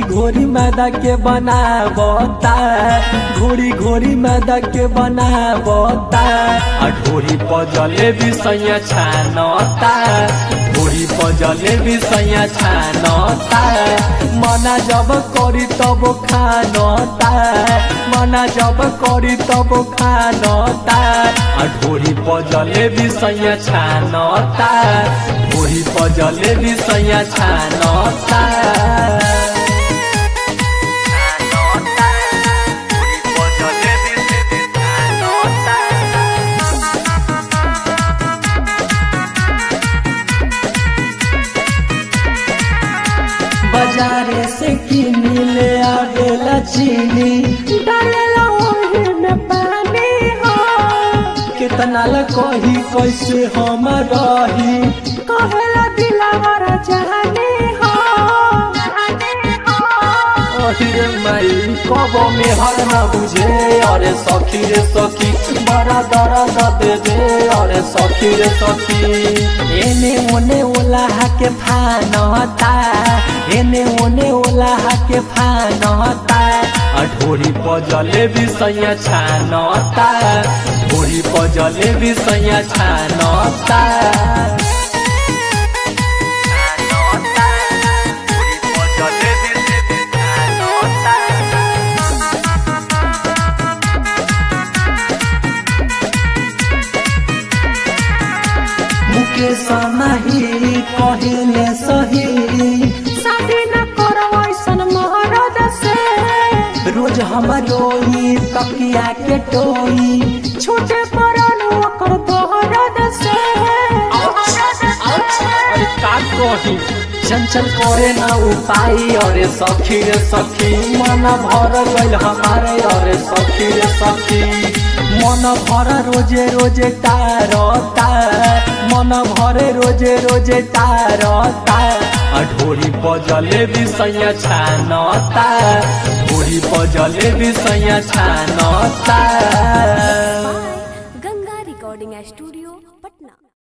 घोरी मैदा के बनावता घोरी घोरी मैदा के बनावता आ ढोरी पजले भी सैया छानता ढोरी पजले भी सैया छानता मना जब करी तब खानता मना जब करी तब खानता आ ढोरी पजले भी सैया छानता ढोरी पजले भी सैया छानता बाजारे से किन ले आवेला चीनी डालेला ओही में पानी हो कितना ल कही कैसे हम रही कहेला दिलावर जाने हो अरे माई कब में हर न बुझे अरे सखी रे सखी बड़ा दर्द दे दे अरे सखी रे सखी एने ओने ओला के फानता एने ओने ओला के फानता आ ढोरी पजले भी सैया छानता ढोरी पजले भी सैया छानता मुकेश माही कहिले सही शादी न करो ऐसन मरद से रोज हम रोई तकिया के टोई छूटे पड़ल ओकर दर्द से अरे का कही चंचल करे ना उपाय अरे सखी रे सखी मन भर गइल हमारे अरे सखी रे सखी मन भर रोजे रोजे तारता मन भरे रोजे रोजे तारता आ ढोरी पजले भी सैया छानता ढोरी पजले भी सैया छानता गंगा रिकॉर्डिंग स्टूडियो